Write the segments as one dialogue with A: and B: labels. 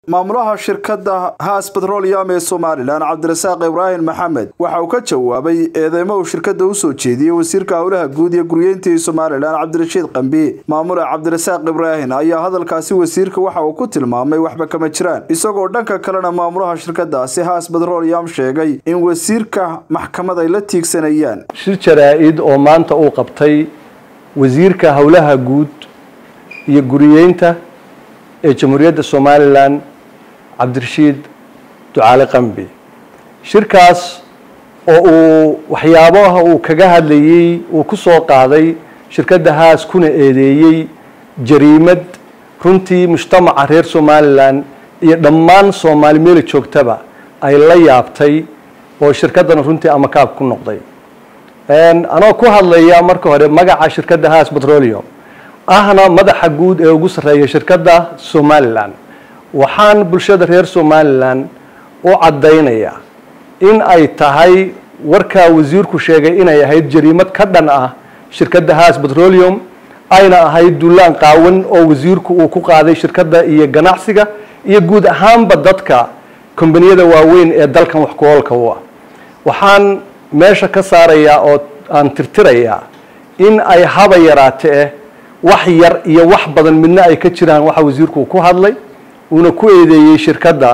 A: maamulaha shirkadda haas betrolium ee somalilan cabdirasaaq ibraahim maxamed waxa uu ka jawaabay eedeymo uu shirkadda u soo jeediyey wasiirka howlaha guud iyo guryeynta ee somalilan cabdirashiid qambi maamule cabdirasaaq ibraahim ayaa hadalkaasi wasiirka waxa uu ku tilmaamay waxba kama jiraan isagoo dhanka kalena maamulaha shirkadaasi haas betrolium sheegay in wasiirka maxkamad ay la tiigsanayaan
B: shir jaraa-id oo maanta uu qabtay wasiirka howlaha guud iyo guriyeynta ee jamhuuriyadda somalilan cabdirashiid ducaale qambi shirkaas oo uu waxyaabaha uu kaga hadlayey uu ku soo qaaday shirkadda haas kuna eedeeyey jariimad runtii mujtamaca reer somalilan iyo dhammaan soomaali meeli joogtaba ay la yaabtay oo shirkaddana runtii amakaab ku noqday anoo ku hadlaya marka hore magaca shirkadda haas petroleum ahna madaxa guud ee ugu sarreeya shirkadda somalilan waxaan bulshada reer somalilan u caddaynayaa in ay tahay warkaa wasiirku sheegay inay ahayd jariimad ka dhan ah shirkadda haas petroleum ayna ahayd dullaan qaawan oo wasiirku uu ku qaaday shirkadda iyo ganacsiga iyo guud ahaanba dadka kombaniyada waaweyn ee dalkan wax ku oolka u ah waxaan meesha ka saarayaa oo aan tirtirayaa in ay haba yaraatee wax yar iyo wax badan midna ay ka jiraan waxa wasiirku uu ku hadlay uuna ku eedeeyey shirkadda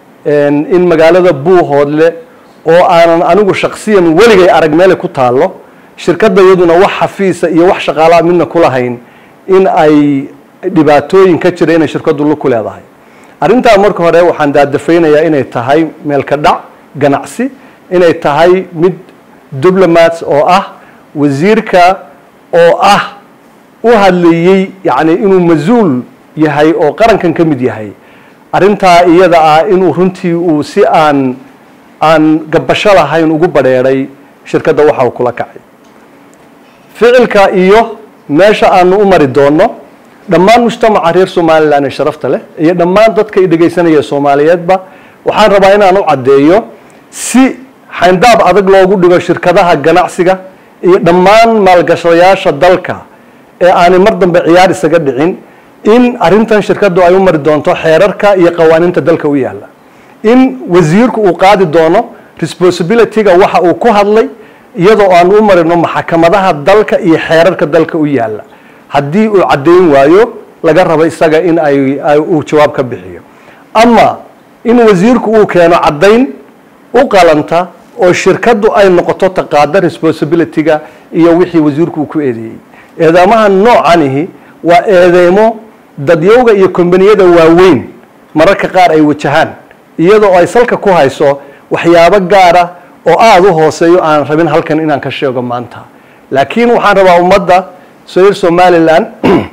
B: in magaalada buuhoodle oo aanan anigu shaksiyan weligay arag meelay ku taallo shirkadda iyaduna wax xafiisa iyo wax shaqaalaa midna ku lahayn in ay dhibaatooyin ka jira inay shirkaddu lu ku leedahay arrintaa marka hore waxaan daadafaynayaa inay tahay meelka dhac ganacsi inay tahay mid diplomats oo ah wasiirka oo ah u hadlayey yacni inuu mas-uul yahay oo qarankan ka mid yahay arrintaa iyada ah inuu runtii uu si aan aan gabasho lahayn ugu badheedhay shirkadda waxa uu kula kacay ficilka iyo meesha aanu u mari doonno dhammaan mujtamaca reer somalilan ee sharafta leh iyo dhammaan dadka i dhegaysanaya soomaaliyeedba waxaan rabaa inaan u caddeeyo si xayndaab adag loogu dhigo shirkadaha ganacsiga iyo dhammaan maalgashadayaasha dalka ee aanay mar dambe ciyaar isaga dhicin in arrintan shirkaddu ay u mari doonto xeerarka iyo qawaaniinta dalka u yaalla in wasiirku uu qaadi doono responsibilityga waxa uu ku hadlay iyadoo aan u marino maxkamadaha dalka iyo xeerarka dalka u yaalla haddii uu caddayn waayo laga rabo isaga in ay uu jawaab ka bixiyo ama in wasiirku uu keeno caddayn u qalanta oo shirkaddu ay noqoto taqaada responsibilityga iyo wixii wasiirku uu ku eedeeyey eedaamaha noocanihi waa eedeymo dadyowga iyo kombaniyada waaweyn mararka qaar ay wajahaan iyadoo ay salka ku hayso waxyaabo gaara oo aada u hooseeyo aan rabin halkan inaan ka sheego maanta laakiin waxaan rabaa ummadda reer somalilan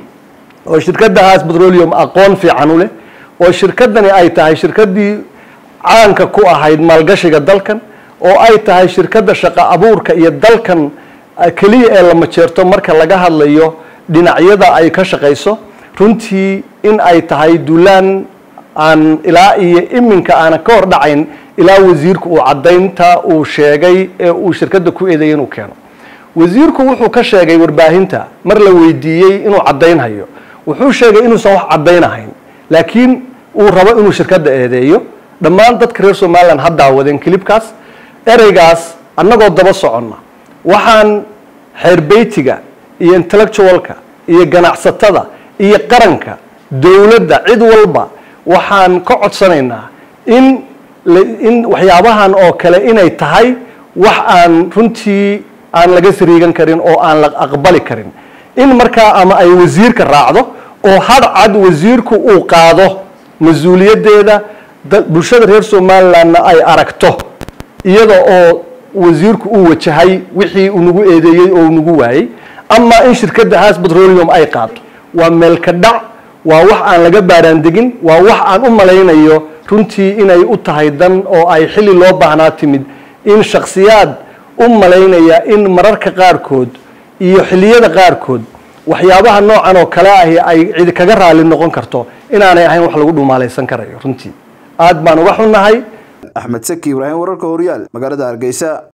B: oo shirkadda haas petroleum aqoon fiican u leh oo shirkaddani ay tahay shirkaddii caanka ku ahayd maalgashiga dalkan oo ay tahay shirkadda shaqo abuurka iyo dalkan keliya ee la majeerto marka laga hadlayo dhinacyada ay ka shaqayso runtii in ay tahay dulaan aan ilaa iyo iminka aanan ka hor dhacayn ilaa wasiirku uu caddaynta uu sheegay ee uu shirkadda ku eedeeyay inuu keeno wasiirku wuxuu ka sheegay warbaahinta mar la weydiiyey inuu caddaynhayo wuxuu sheegay inuusan wax caddaynahayn laakiin uu rabo inuu shirkadda eedeeyo dhammaan dadka reer somalilan ha daawadeen kilibkaas ereygaas annagoo daba soconna waxaan xeerbeytiga iyo intellectualka iyo ganacsatada iyo qaranka dowladda cid walba waxaan ka codsanaynaa in in waxyaabahan oo kale inay tahay wax aan runtii aan laga sariigan karin oo aan la aqbali karin in markaa ama ay wasiirka raacdo oo hadhcad wasiirku uu qaado mas-uuliyaddeeda bulshada reer somalilandna ay aragto iyada oo wasiirku uu wajahay wixii uu nagu eedeeyey oo uu nagu waayey ama in shirkadda haas petroleum ay qaado waa meelka dhac waa wax aan laga baaraandegin waa wax aan u malaynayo runtii inay u tahay dan oo ay xilli loo baahnaa timid in shakhsiyaad u malaynaya in mararka qaarkood iyo xilliyada qaarkood waxyaabaha noocan oo kale ahi ay cidi kaga raali noqon karto inaanay ahayn wax lagu dhumaalaysan karayo runtii aad baan uga xunnahay
A: axmed saki ibraahim wararka horyaal magaalada hargeysa